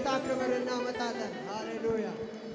ለጌታ ክብር እናመጣለን። ሃሌሉያ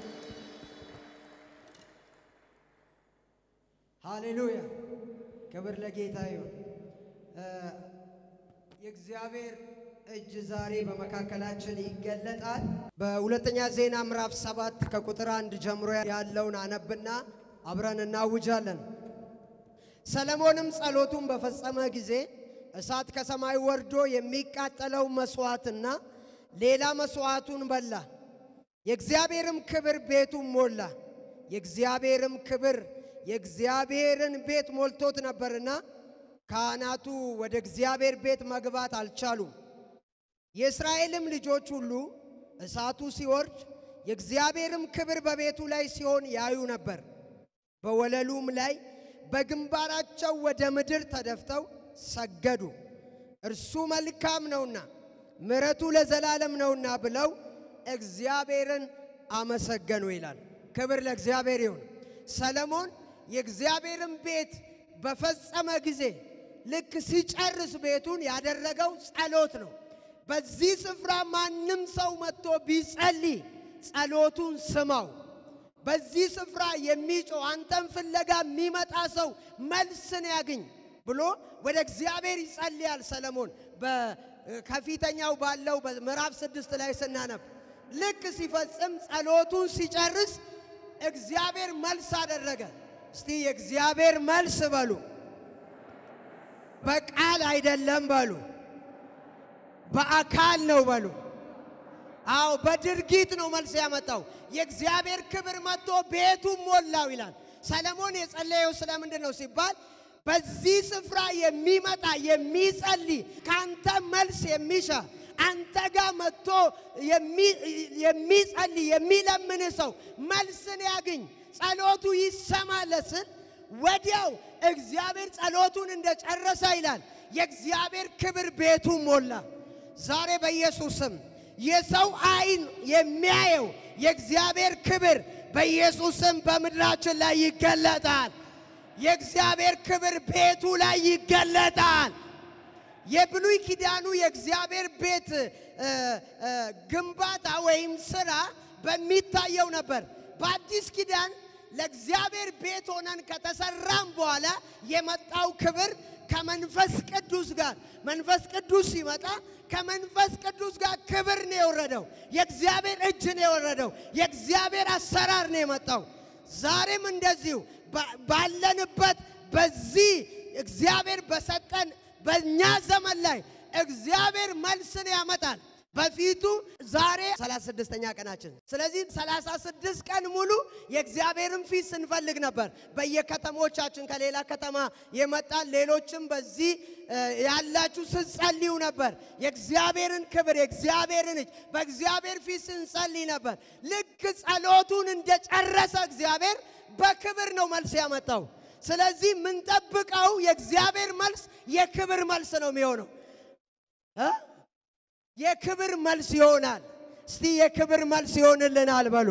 ሃሌሉያ። ክብር ለጌታ ይሁን። እ የእግዚአብሔር እጅ ዛሬ በመካከላችን ይገለጣል። በሁለተኛ ዜና ምዕራፍ ሰባት ከቁጥር አንድ ጀምሮ ያለውን አነብና አብረን እናውጃለን። ሰለሞንም ጸሎቱን በፈጸመ ጊዜ እሳት ከሰማይ ወርዶ የሚቃጠለው መሥዋዕትና ሌላ መሥዋዕቱን በላ። የእግዚአብሔርም ክብር ቤቱን ሞላ። የእግዚአብሔርም ክብር የእግዚአብሔርን ቤት ሞልቶት ነበርና ካህናቱ ወደ እግዚአብሔር ቤት መግባት አልቻሉም። የእስራኤልም ልጆች ሁሉ እሳቱ ሲወርድ የእግዚአብሔርም ክብር በቤቱ ላይ ሲሆን ያዩ ነበር። በወለሉም ላይ በግንባራቸው ወደ ምድር ተደፍተው ሰገዱ። እርሱ መልካም ነውና ምሕረቱ ለዘላለም ነውና ብለው እግዚአብሔርን አመሰገኑ ይላል። ክብር ለእግዚአብሔር ይሁን። ሰለሞን የእግዚአብሔርን ቤት በፈጸመ ጊዜ ልክ ሲጨርስ ቤቱን ያደረገው ጸሎት ነው። በዚህ ስፍራ ማንም ሰው መጥቶ ቢጸልይ ጸሎቱን ስማው። በዚህ ስፍራ የሚጮህ አንተን ፍለጋ የሚመጣ ሰው መልስን ያግኝ ብሎ ወደ እግዚአብሔር ይጸልያል። ሰለሞን ከፊተኛው ባለው በምዕራፍ ስድስት ላይ ስናነብ ልክ ሲፈጽም ጸሎቱን ሲጨርስ እግዚአብሔር መልስ አደረገ። እስቲ የእግዚአብሔር መልስ በሉ። በቃል አይደለም በሉ፣ በአካል ነው በሉ። አዎ በድርጊት ነው መልስ ያመጣው። የእግዚአብሔር ክብር መጥቶ ቤቱን ሞላው ይላል። ሰለሞን የጸለየው ስለምንድን ነው ሲባል በዚህ ስፍራ የሚመጣ የሚጸልይ ከአንተ መልስ የሚሻ አንተ ጋር መጥቶ የሚጸልይ የሚለምን ሰው መልስን ያግኝ፣ ጸሎቱ ይሰማለት ስል ወዲያው እግዚአብሔር ጸሎቱን እንደጨረሰ ይላል የእግዚአብሔር ክብር ቤቱን ሞላ። ዛሬ በኢየሱስ ስም የሰው ዓይን የሚያየው የእግዚአብሔር ክብር በኢየሱስ ስም በምድራችን ላይ ይገለጣል። የእግዚአብሔር ክብር ቤቱ ላይ ይገለጣል። የብሉይ ኪዳኑ የእግዚአብሔር ቤት ግንባታ ወይም ስራ በሚታየው ነበር። በአዲስ ኪዳን ለእግዚአብሔር ቤት ሆነን ከተሰራም በኋላ የመጣው ክብር ከመንፈስ ቅዱስ ጋር መንፈስ ቅዱስ ሲመጣ ከመንፈስ ቅዱስ ጋር ክብር ነው የወረደው። የእግዚአብሔር እጅ ነው የወረደው። የእግዚአብሔር አሰራር ነው የመጣው። ዛሬም እንደዚሁ ባለንበት በዚህ እግዚአብሔር በሰጠን በእኛ ዘመን ላይ እግዚአብሔር መልስን ያመጣል። በፊቱ ዛሬ 36ኛ ቀናችን። ስለዚህ 36 ቀን ሙሉ የእግዚአብሔርን ፊት ስንፈልግ ነበር። በየከተሞቻችን ከሌላ ከተማ የመጣን ሌሎችም በዚህ ያላችሁ ስትጸልዩ ነበር። የእግዚአብሔርን ክብር የእግዚአብሔርን እጅ በእግዚአብሔር ፊት ስንጸልይ ነበር። ልክ ጸሎቱን እንደጨረሰ እግዚአብሔር በክብር ነው መልስ ያመጣው። ስለዚህ የምንጠብቀው የእግዚአብሔር መልስ የክብር መልስ ነው የሚሆነው እ የክብር መልስ ይሆናል። እስቲ የክብር መልስ ይሆንልናል በሉ።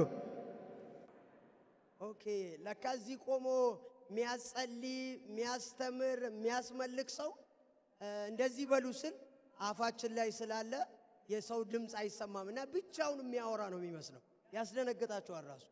ኦኬ ለካ እዚህ ቆሞ የሚያጸልይ የሚያስተምር የሚያስመልክ ሰው እንደዚህ በሉ ስል አፋችን ላይ ስላለ የሰው ድምፅ አይሰማም እና ብቻውን የሚያወራ ነው የሚመስለው። ያስደነግጣቸዋል ራሱ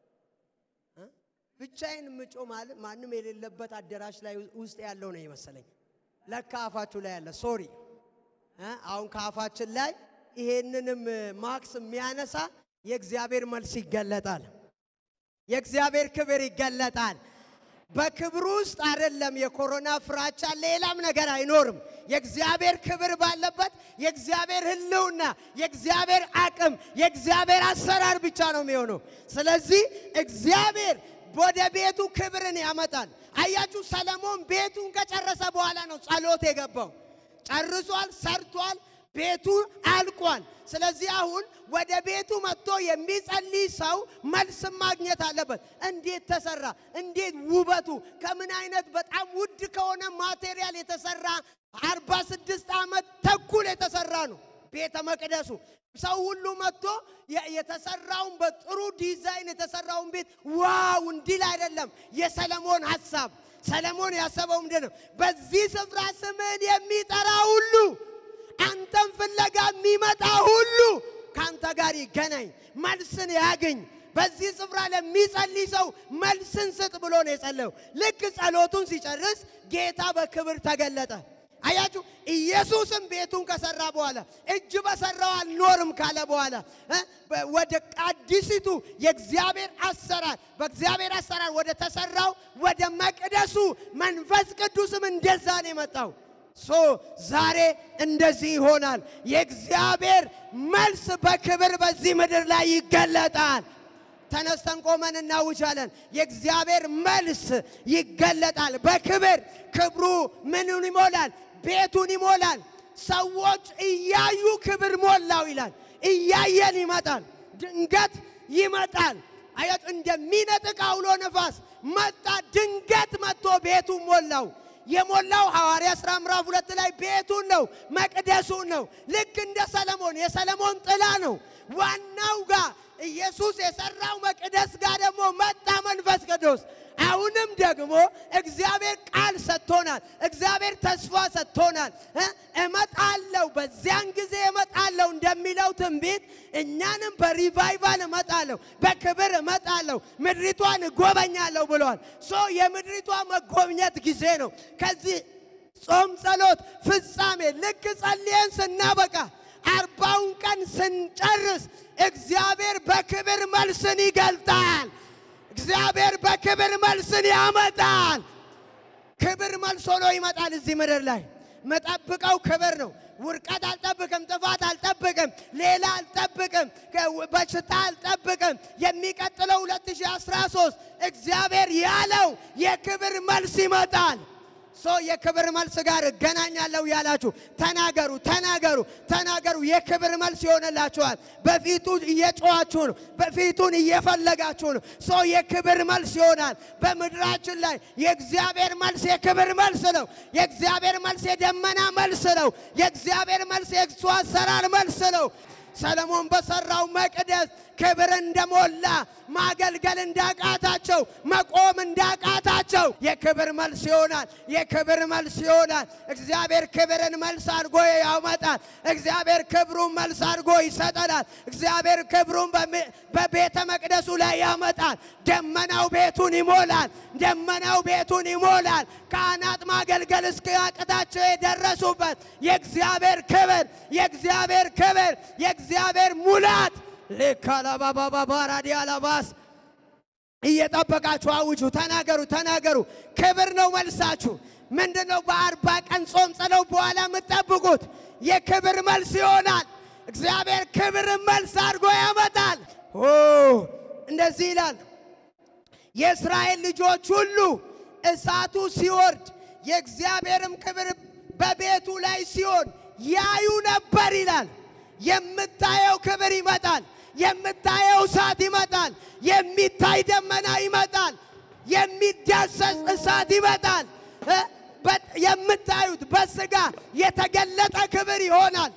ብቻዬን ምጮ ማለት ማንም የሌለበት አዳራሽ ላይ ውስጥ ያለው ነው የመሰለኝ። ለካ አፋችሁ ላይ ያለ ሶሪ። አሁን ከአፋችን ላይ ይሄንንም ማክስ የሚያነሳ የእግዚአብሔር መልስ ይገለጣል። የእግዚአብሔር ክብር ይገለጣል። በክብሩ ውስጥ አይደለም የኮሮና ፍራቻ፣ ሌላም ነገር አይኖርም። የእግዚአብሔር ክብር ባለበት የእግዚአብሔር ሕልውና፣ የእግዚአብሔር አቅም፣ የእግዚአብሔር አሰራር ብቻ ነው የሚሆነው። ስለዚህ እግዚአብሔር ወደ ቤቱ ክብርን ያመጣል። አያችሁ፣ ሰለሞን ቤቱን ከጨረሰ በኋላ ነው ጸሎት የገባው። ጨርሷል፣ ሰርቷል፣ ቤቱ አልቋል። ስለዚህ አሁን ወደ ቤቱ መጥቶ የሚጸልይ ሰው መልስ ማግኘት አለበት። እንዴት ተሰራ? እንዴት ውበቱ ከምን አይነት በጣም ውድ ከሆነ ማቴሪያል የተሰራ አርባ ስድስት ዓመት ተኩል የተሰራ ነው ቤተ መቅደሱ። ሰው ሁሉ መጥቶ የተሰራውን በጥሩ ዲዛይን የተሰራውን ቤት ዋው እንዲል አይደለም የሰለሞን ሐሳብ። ሰለሞን ያሰበው ምንድን ነው? በዚህ ስፍራ ስምህን የሚጠራ ሁሉ አንተን ፍለጋ የሚመጣ ሁሉ ከአንተ ጋር ይገናኝ፣ መልስን ያግኝ። በዚህ ስፍራ ለሚጸልይ ሰው መልስን ስጥ ብሎ ነው የጸለየው። ልክ ጸሎቱን ሲጨርስ ጌታ በክብር ተገለጠ። አያችሁ፣ ኢየሱስም ቤቱን ከሰራ በኋላ እጅ በሰራው አልኖርም ካለ በኋላ እ ወደ አዲሲቱ የእግዚአብሔር አሰራር በእግዚአብሔር አሰራር ወደ ተሰራው ወደ መቅደሱ መንፈስ ቅዱስም እንደዛ ነው የመጣው። ሶ ዛሬ እንደዚህ ይሆናል። የእግዚአብሔር መልስ በክብር በዚህ ምድር ላይ ይገለጣል። ተነስተን ቆመን እናውጃለን። የእግዚአብሔር መልስ ይገለጣል በክብር ክብሩ ምኑን ይሞላል? ቤቱን ይሞላል። ሰዎች እያዩ ክብር ሞላው ይላል። እያየን ይመጣል። ድንገት ይመጣል። አያት እንደሚነጥቅ አውሎ ነፋስ መጣ። ድንገት መጥቶ ቤቱን ሞላው። የሞላው ሐዋርያ ሥራ ምዕራፍ ሁለት ላይ ቤቱን ነው፣ መቅደሱን ነው። ልክ እንደ ሰለሞን የሰለሞን ጥላ ነው። ዋናው ጋር ኢየሱስ የሰራው መቅደስ ጋር ደግሞ መጣ መንፈስ ቅዱስ። አሁንም ደግሞ እግዚአብሔር ቃል ሰጥቶናል። እግዚአብሔር ተስፋ ሰጥቶናል። እ እመጣለሁ በዚያን ጊዜ እመጣለሁ እንደሚለው ትንቢት እኛንም በሪቫይቫል እመጣለሁ፣ በክብር እመጣለሁ፣ ምድሪቷን እጎበኛለሁ ብለዋል። ሶ የምድሪቷ መጎብኘት ጊዜ ነው። ከዚህ ጾም ጸሎት ፍጻሜ ልክ ጸልየን ስናበቃ አርባውን ቀን ስንጨርስ እግዚአብሔር በክብር መልስን ይገልጣል። እግዚአብሔር በክብር መልስን ያመጣል። ክብር መልስ ሆኖ ይመጣል። እዚህ ምድር ላይ መጠብቀው ክብር ነው። ውርቀት አልጠብቅም፣ ጥፋት አልጠብቅም፣ ሌላ አልጠብቅም፣ በሽታ አልጠብቅም። የሚቀጥለው 2013 እግዚአብሔር ያለው የክብር መልስ ይመጣል። ሶ የክብር መልስ ጋር እገናኛለሁ ያላችሁ ተናገሩ፣ ተናገሩ፣ ተናገሩ። የክብር መልስ ይሆንላችኋል። በፊቱ እየጮኻችሁ ነው። በፊቱን እየፈለጋችሁ ነው። ሶ የክብር መልስ ይሆናል በምድራችን ላይ። የእግዚአብሔር መልስ የክብር መልስ ነው። የእግዚአብሔር መልስ የደመና መልስ ነው። የእግዚአብሔር መልስ የእሱ አሰራር መልስ ነው። ሰለሞን በሰራው መቅደስ ክብር እንደሞላ ማገልገል እንዳቃታቸው መቆም እንዳቃታቸው የክብር መልስ ይሆናል። የክብር መልስ ይሆናል። እግዚአብሔር ክብርን መልስ አድርጎ ያመጣል። እግዚአብሔር ክብሩን መልስ አድርጎ ይሰጠናል። እግዚአብሔር ክብሩን በቤተ መቅደሱ ላይ ያመጣል። ደመናው ቤቱን ይሞላል። ደመናው ቤቱን ይሞላል። ካህናት ማገልገል እስኪያቅታቸው የደረሱበት የእግዚአብሔር ክብር የእግዚአብሔር ክብር የእግዚአብሔር ሙላት ሌካላባባባራዲ አላባስ እየጠበቃችሁ አውጁ፣ ተናገሩ፣ ተናገሩ። ክብር ነው መልሳችሁ። ምንድን ነው? በአርባ ቀን ጾም ጸለው በኋላ የምትጠብቁት የክብር መልስ ይሆናል። እግዚአብሔር ክብርን መልስ አድርጎ ያመጣል። ኦ እንደዚህ ይላል፣ የእስራኤል ልጆች ሁሉ እሳቱ ሲወርድ የእግዚአብሔርም ክብር በቤቱ ላይ ሲሆን ያዩ ነበር ይላል። የምታየው ክብር ይመጣል። የምታየው እሳት ይመጣል። የሚታይ ደመና ይመጣል። የሚዳሰስ እሳት ይመጣል። የምታዩት በስጋ የተገለጠ ክብር ይሆናል።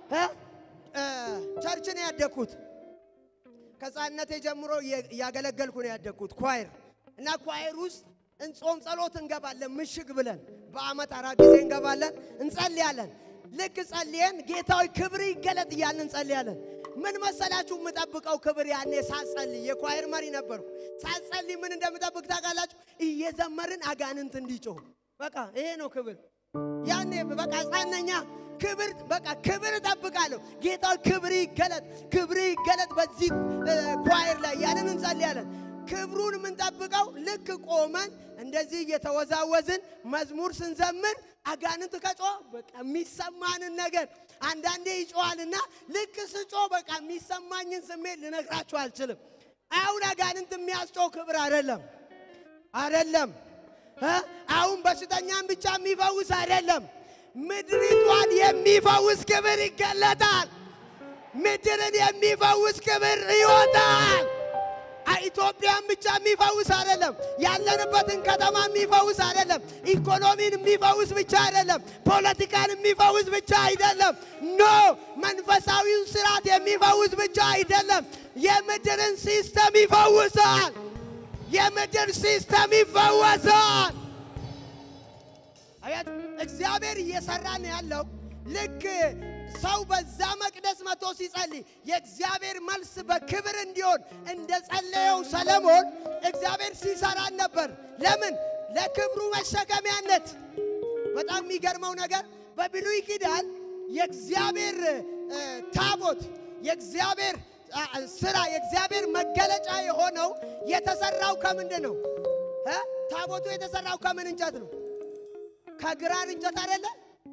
ቸርች ነው ያደግኩት። ከሕፃንነቴ ጀምሮ እያገለገልኩ ነው ያደግኩት ኳየር እና ኳየር ውስጥ እንጾም ጸሎት እንገባለን። ምሽግ ብለን በአመት አራት ጊዜ እንገባለን፣ እንጸልያለን። ልክ ጸልየን ጌታዊ ክብር ይገለጥ እያልን እንጸልያለን። ምን መሰላችሁ የምጠብቀው ክብር ያኔ ሳጸልይ የኳየር መሪ ነበርኩ። ሳጸልይ ምን እንደምጠብቅ ታውቃላችሁ? እየዘመርን አጋንንት እንዲጮህ በቃ ይሄ ነው ክብር። ያኔ በቃ ሕፃነኛ ክብር በቃ ክብር እጠብቃለሁ። ጌታዊ ክብር ይገለጥ፣ ክብር ይገለጥ በዚህ ኳየር ላይ ያንን እንጸልያለን። ክብሩን የምንጠብቀው ልክ ቆመን እንደዚህ እየተወዛወዝን መዝሙር ስንዘምር አጋንንት ከጮ በቃ የሚሰማንን ነገር አንዳንዴ ይጮዋልና ልክ ስጮ በቃ የሚሰማኝን ስሜት ልነግራችሁ አልችልም። አሁን አጋንንት የሚያስጮው ክብር አይደለም አይደለም። አሁን በሽተኛን ብቻ የሚፈውስ አይደለም። ምድሪቷን የሚፈውስ ክብር ይገለጣል። ምድርን የሚፈውስ ክብር ይወጣል። ኢትዮጵያን ብቻ የሚፈውስ አይደለም። ያለንበትን ከተማ የሚፈውስ አይደለም። ኢኮኖሚን የሚፈውስ ብቻ አይደለም። ፖለቲካን የሚፈውስ ብቻ አይደለም። ኖ መንፈሳዊውን ስርዓት የሚፈውስ ብቻ አይደለም። የምድርን ሲስተም ይፈውሳል። የምድር ሲስተም ይፈወሳል። አያት እግዚአብሔር እየሰራ ነው ያለው ልክ ሰው በዛ መቅደስ መጥቶ ሲጸልይ የእግዚአብሔር መልስ በክብር እንዲሆን እንደ ጸለየው ሰለሞን እግዚአብሔር ሲሰራን ነበር። ለምን? ለክብሩ መሸከሚያነት። በጣም የሚገርመው ነገር በብሉይ ኪዳን የእግዚአብሔር እ፣ ታቦት የእግዚአብሔር አ፣ ስራ የእግዚአብሔር መገለጫ የሆነው የተሰራው ከምንድን ነው? እ? ታቦቱ የተሰራው ከምን እንጨት ነው? ከግራር እንጨት አይደለ?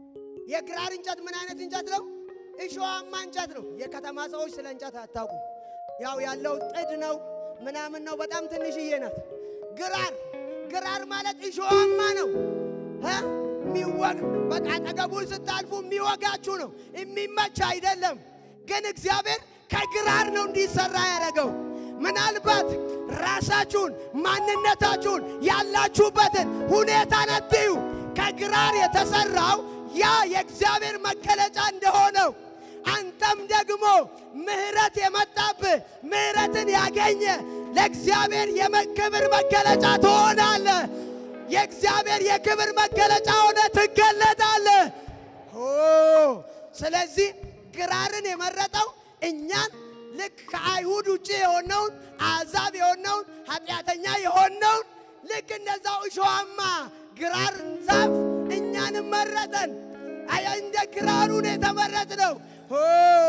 የግራር እንጨት ምን አይነት እንጨት ነው? እሾዋማ እንጨት ነው። የከተማ ሰዎች ስለ እንጨት አታውቁም። ያው ያለው ጥድ ነው ምናምን ነው። በጣም ትንሽዬ ናት። ግራር ግራር ማለት እሾዋማ ነው እ? የሚወግ በቃ አጠገቡን ስታልፉ የሚወጋችሁ ነው። የሚመች አይደለም። ግን እግዚአብሔር ከግራር ነው እንዲሰራ ያደረገው። ምናልባት ራሳችሁን ማንነታችሁን ያላችሁበትን ሁኔታ ነትዩ። ከግራር የተሰራው ያ የእግዚአብሔር መገለጫ እንደሆነው አንተም ደግሞ ምሕረት የመጣብህ ምሕረትን ያገኘ ለእግዚአብሔር የክብር መገለጫ ትሆናለህ። የእግዚአብሔር የክብር መገለጫ ሆነ ትገለጣለህ። ኦ ስለዚህ ግራርን የመረጠው እኛን ልክ ከአይሁድ ውጭ የሆነውን አሕዛብ የሆነውን ኃጢአተኛ የሆነውን ልክ እንደዛው እሾዋማ ግራር ዛፍ እኛንም መረጠን። አያ እንደ ግራሩን የተመረጥነው ኦ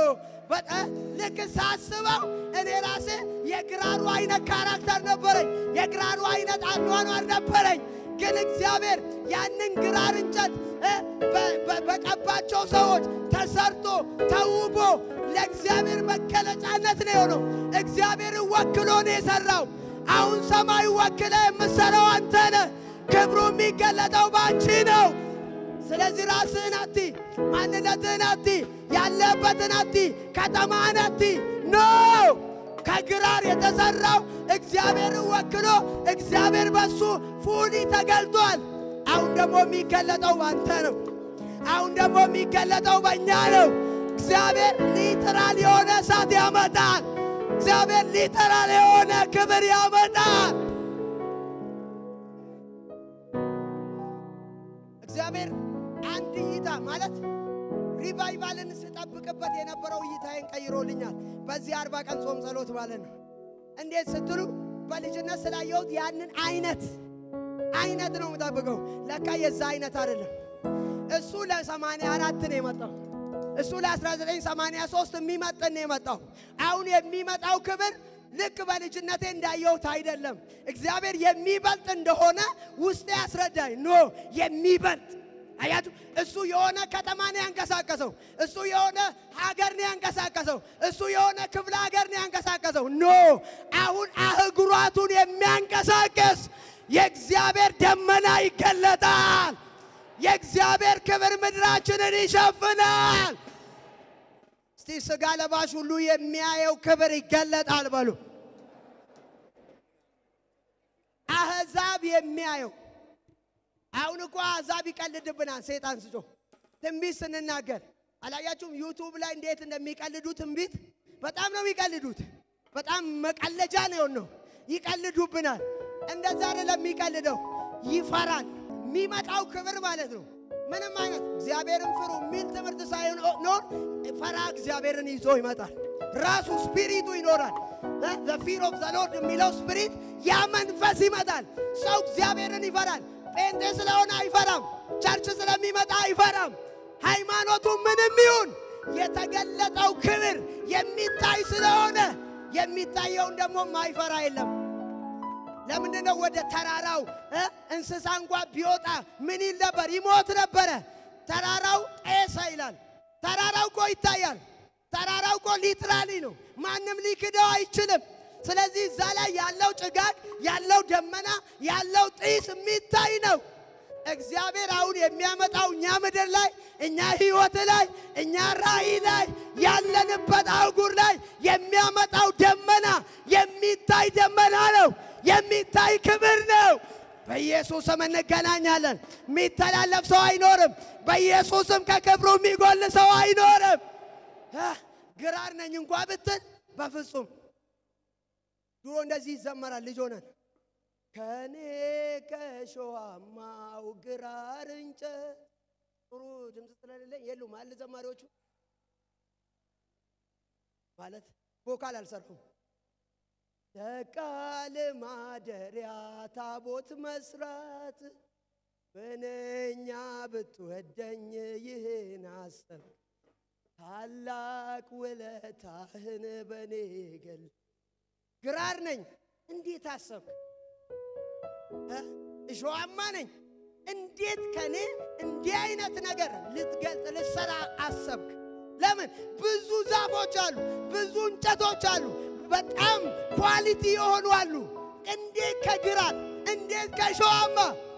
በጣ ልክ ሳስበው እኔ ራሴ የግራሩ አይነት ካራክተር ነበረኝ። የግራሩ አይነት አኗኗር ነበረኝ። ግን እግዚአብሔር ያንን ግራር እንጨት እ በ- በ- በቀባቸው ሰዎች ተሰርቶ ተውቦ ለእግዚአብሔር መገለጫነት ነው የሆነው። እግዚአብሔርን ወክሎ ነው የሰራው። አሁን ሰማይ ወክለ የምትሰራው አንተ ነህ። ክብሩ የሚገለጠው በአንቺ ነው። ስለዚህ ራስህን አቲ፣ ማንነትህን አቲ፣ ያለህበትን አቲ፣ ከተማህን አቲ ኖ ከግራር የተሰራው እግዚአብሔርን ወክሎ እግዚአብሔር በሱ ፉሊ ተገልጧል። አሁን ደግሞ የሚገለጠው ባንተ ነው። አሁን ደግሞ የሚገለጠው በእኛ ነው። እግዚአብሔር ሊትራል የሆነ እሳት ያመጣል። እግዚአብሔር ሊትራል የሆነ ክብር ያመጣል። እግዚአብሔር አንድ እይታ ማለት ሪቫይቫልን ስጠብቅበት የነበረው እይታዬን ቀይሮልኛል። በዚህ አርባ ቀን ጾም ጸሎት ማለት ነው። እንዴት ስትሉ በልጅነት ስላየሁት ያንን አይነት አይነት ነው የምጠብቀው። ለካ የዛ አይነት አይደለም። እሱ ለሰማንያ አራት ነው የመጣው። እሱ ለ1983 የሚመጥን ነው የመጣው። አሁን የሚመጣው ክብር ልክ በልጅነቴ እንዳየሁት አይደለም። እግዚአብሔር የሚበልጥ እንደሆነ ውስጤ ያስረዳኝ። ኖ የሚበልጥ አያችሁ፣ እሱ የሆነ ከተማ ነው ያንቀሳቀሰው። እሱ የሆነ ሀገር ነው ያንቀሳቀሰው። እሱ የሆነ ክፍለ ሀገር ነው ያንቀሳቀሰው። ኖ አሁን አህጉራቱን የሚያንቀሳቀስ የእግዚአብሔር ደመና ይገለጣል። የእግዚአብሔር ክብር ምድራችንን ይሸፍናል። እስቲ ስጋ ለባሽ ሁሉ የሚያየው ክብር ይገለጣል በሉ። አሕዛብ የሚያየው አሁን እኮ አሕዛብ ይቀልድብናል። ሰይጣን ስጮ ትንቢት ስንናገር አላያችሁም? ዩቱብ ላይ እንዴት እንደሚቀልዱ ትንቢት በጣም ነው የሚቀልዱት። በጣም መቀለጃ ነው የሆነው። ይቀልዱብናል። እንደዛ አይደለም የሚቀልደው፣ ይፈራል። የሚመጣው ክብር ማለት ነው ምንም አይነት እግዚአብሔርን ፍሩ የሚል ትምህርት ሳይኖር ፈራ እግዚአብሔርን ይዞ ይመጣል። ራሱ ስፒሪቱ ይኖራል። ፊር ኦፍ ዘ ሎርድ የሚለው ስፒሪት ያ መንፈስ ይመጣል። ሰው እግዚአብሔርን ይፈራል። ጴንጤ ስለሆነ አይፈራም። ቸርች ስለሚመጣ አይፈራም። ሃይማኖቱ ምንም ይሁን የተገለጠው ክብር የሚታይ ስለሆነ የሚታየውን ደግሞ ማይፈራ የለም። ለምንድን ነው ወደ ተራራው እ እንስሳ እንኳ ቢወጣ ምን ይል ነበር? ይሞት ነበረ። ተራራው ጤሰ ይላል። ተራራው እኮ ይታያል። ተራራው እኮ ሊትራሊ ነው። ማንም ሊክደው አይችልም። ስለዚህ እዛ ላይ ያለው ጭጋግ፣ ያለው ደመና፣ ያለው ጢስ የሚታይ ነው። እግዚአብሔር አሁን የሚያመጣው እኛ ምድር ላይ እኛ ሕይወት ላይ እኛ ራእይ ላይ ያለንበት አህጉር ላይ የሚያመጣው ደመና የሚታይ ደመና ነው። የሚታይ ክብር ነው። በኢየሱስም እንገናኛለን። የሚተላለፍ ሰው አይኖርም። በኢየሱስም ከክብሩ የሚጎል ሰው አይኖርም። አ፣ ግራር ነኝ እንኳ ብትል በፍጹም ድሮ እንደዚህ ይዘመራል ልጅ ሆነን ከኔ ከሾሃማው ግራር እንጨት ጥሩ ድምፅ ስለሌለኝ የሉም አለ ዘማሪዎቹ ማለት ቮካል አልሰራሁም። ለቃል ማደሪያ ታቦት መስራት ምንኛ ብትወደኝ ይህን አሰብ ታላቅ ውለታህን በኔ ገል ግራር ነኝ እንዴት አሰብክ? እ? እሾዋማ ነኝ እንዴት ከኔ እንዲህ አይነት ነገር ልትገልጥ ልትሰራ አሰብክ? ለምን ብዙ ዛፎች አሉ፣ ብዙ እንጨቶች አሉ፣ በጣም ኳሊቲ የሆኑ አሉ። እንዴት ከግራር እንዴት ከእሾዋማ?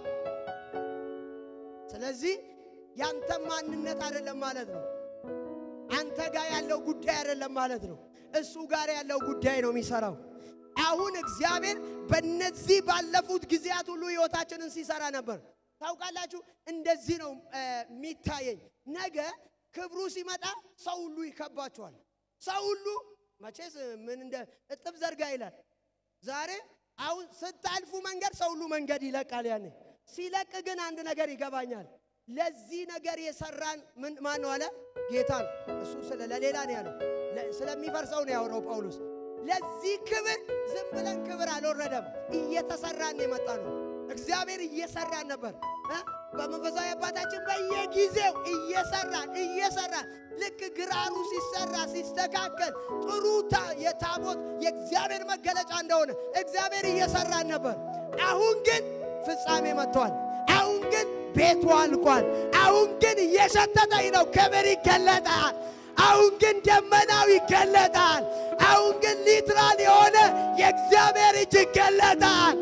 ስለዚህ ያንተ ማንነት አይደለም ማለት ነው። አንተ ጋር ያለው ጉዳይ አይደለም ማለት ነው። እሱ ጋር ያለው ጉዳይ ነው የሚሰራው። አሁን እግዚአብሔር በነዚህ ባለፉት ጊዜያት ሁሉ ሕይወታችንን ሲሰራ ነበር። ታውቃላችሁ፣ እንደዚህ ነው የሚታየኝ። ነገ ክብሩ ሲመጣ ሰው ሁሉ ይከባቸዋል። ሰው ሁሉ መቼስ ምን እንደ እጥፍ ዘርጋ ይላል። ዛሬ አሁን ስታልፉ መንገድ ሰው ሁሉ መንገድ ይለቃል። ያኔ ሲለቅ ግን አንድ ነገር ይገባኛል። ለዚህ ነገር የሰራን ምን ማን ነው አለ? ጌታ ነው። እሱ ስለ ለሌላ ነው ያለው፣ ስለሚፈርሰው ነው ያወራው ጳውሎስ። ለዚህ ክብር ዝም ብለን ክብር አልወረደም፣ እየተሰራን የመጣ ነው። እግዚአብሔር እየሰራን ነበር። በመንፈሳዊ አባታችን በየጊዜው እየሰራን እየሰራን ልክ ግራሩ ሲሰራ ሲስተካከል ጥሩ የታቦት የእግዚአብሔር መገለጫ እንደሆነ እግዚአብሔር እየሰራን ነበር። አሁን ግን ፍጻሜ መጥቷል። አሁን ግን ቤቱ አልቋል። አሁን ግን እየሸተተኝ ነው። ክብር ይገለጣል። አሁን ግን ደመናው ይገለጣል። አሁን ግን ሊትራል የሆነ የእግዚአብሔር እጅ ይገለጣል።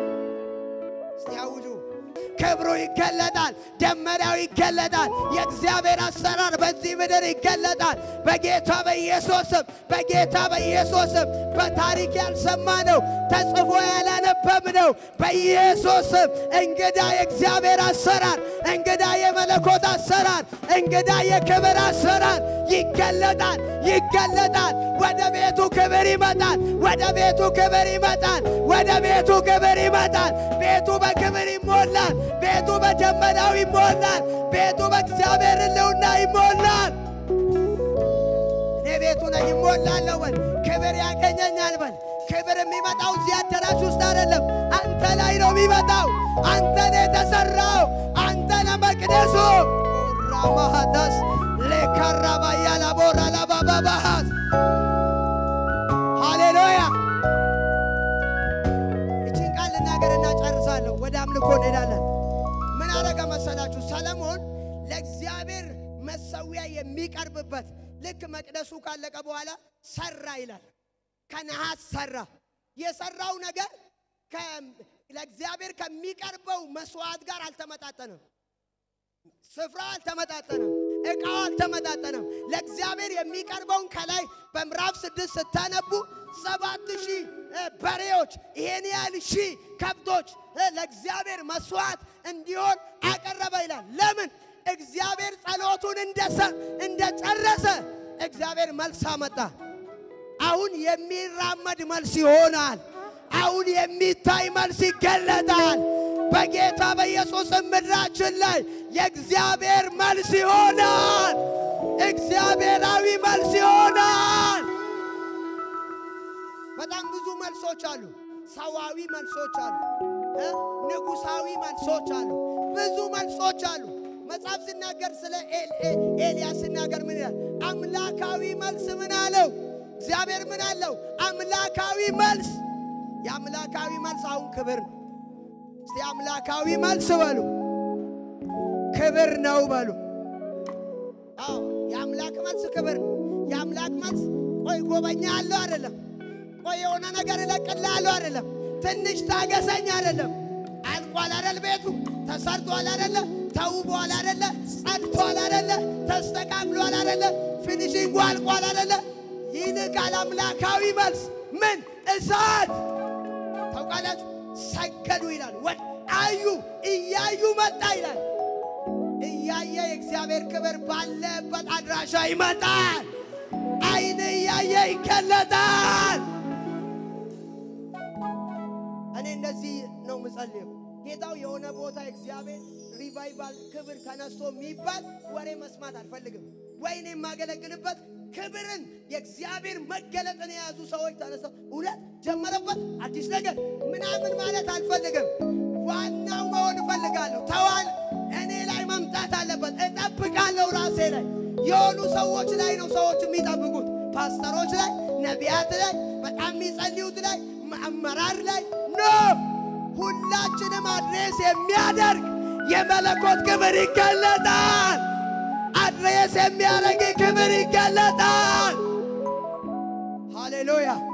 እስቲ አውጁ። ክብሩ ይገለጣል። ደመናው ይገለጣል። የእግዚአብሔር አሰራር በዚህ ምድር ይገለጣል። በጌታ በኢየሱስም በጌታ በኢየሱስም በታሪክ ያልሰማነው ተጽፎ ያላነበብነው በኢየሱስም እንግዳ የእግዚአብሔር አሰራር፣ እንግዳ የመለኮት አሰራር፣ እንግዳ የክብር አሰራር ይገለጣል ይገለጣል። ወደ ቤቱ ክብር ይመጣል። ወደ ቤቱ ክብር ይመጣል። ወደ ቤቱ ክብር ይመጣል። ቤቱ በክብር ይሞላል። ቤቱ በደመናው ይሞላል። ቤቱ በእግዚአብሔር ሕልውና ይሞላል። እኔ ቤቱ ነኝ ይሞላለሁ በል። ክብር ያገኘኛል በል። ክብር የሚመጣው እዚህ አዳራሽ ውስጥ አይደለም፣ አንተ ላይ ነው የሚመጣው። አንተ ነው የተሰራው። አንተ ለመቅደሱ ራማሃዳስ ሌካራባያ ላቦራ ላባባባሃስ ሃሌሉያ። እችን ቃል ልናገርና ጨርሳለሁ። ወደ አምልኮ እንሄዳለን። ምን አረገ መሰላችሁ? ሰለሞን ለእግዚአብሔር መሰዊያ የሚቀርብበት ልክ መቅደሱ ካለቀ በኋላ ሰራ ይላል። ከነሐስ ሰራ። የሰራው ነገር ለእግዚአብሔር ከሚቀርበው መስዋዕት ጋር አልተመጣጠንም። ስፍራው አልተመጣጠንም። ዕቃው አልተመጣጠንም። ለእግዚአብሔር የሚቀርበውን ከላይ በምዕራፍ ስድስት ስታነቡ ሰባት ሺህ በሬዎች ይሄን ያህል ሺህ ከብቶች ለእግዚአብሔር መስዋዕት እንዲሆን አቀረበ ይላል። ለምን? እግዚአብሔር ጸሎቱን እንደጨረሰ እግዚአብሔር መልስ አመጣ። አሁን የሚራመድ መልስ ይሆናል። አሁን የሚታይ መልስ ይገለጣል። በጌታ በኢየሱስ ምድራችን ላይ የእግዚአብሔር መልስ ይሆናል። እግዚአብሔራዊ መልስ ይሆናል። በጣም ብዙ መልሶች አሉ። ሰዋዊ መልሶች አሉ። ንጉሳዊ መልሶች አሉ። ብዙ መልሶች አሉ። መጽሐፍ ሲናገር ስለ ኤልያስ ሲናገር ምን ይላል? አምላካዊ መልስ ምን አለው? እግዚአብሔር ምን አለው? አምላካዊ መልስ። የአምላካዊ መልስ አሁን ክብር ነው። እስቲ አምላካዊ መልስ በሉ። ክብር ነው በሉ። አዎ የአምላክ መልስ ክብር ነው። የአምላክ መልስ ቆይ ጎበኛለሁ አይደለም። ቆይ የሆነ ነገር እለቅልሃለሁ አይደለም። ትንሽ ታገሰኝ አይደለም። አልቋል አይደል? ቤቱ ተሰርቷል አይደለ? ተውቧል አይደለ? ጸድቷል አይደለ? ተስተካክሏል አይደለ? ፊኒሺንጉ አልቋል አይደለ? ይልቃል አምላካዊ መልስ ምን እሳት ታውቃላችሁ። ሰገዱ ይላል። ወድ አዩ እያዩ መጣ ይላል። እያየ የእግዚአብሔር ክብር ባለበት አድራሻ ይመጣል። አይን እያየ ይገለጣል። እኔ እንደዚህ ነው ምጸልየው። ጌታው የሆነ ቦታ እግዚአብሔር ሪቫይቫል ክብር ተነስቶ የሚባል ወሬ መስማት አልፈልግም። ወይ እኔ የማገለግልበት ክብርን የእግዚአብሔር መገለጥን የያዙ ሰዎች ተነስተው እውነት ጀመረበት አዲስ ነገር ምናምን ማለት አልፈልግም። ዋናው መሆን እፈልጋለሁ። ተዋል እኔ ላይ መምጣት አለበት። እጠብቃለሁ ራሴ ላይ የሆኑ ሰዎች ላይ ነው ሰዎች የሚጠብቁት፣ ፓስተሮች ላይ፣ ነቢያት ላይ፣ በጣም የሚጸልዩት ላይ፣ አመራር ላይ ኖ ሁላችንም አድሬስ የሚያደርግ የመለኮት ክብር ይገለጣል። አድሬስ የሚያደርግ ክብር ይገለጣል። ሃሌሉያ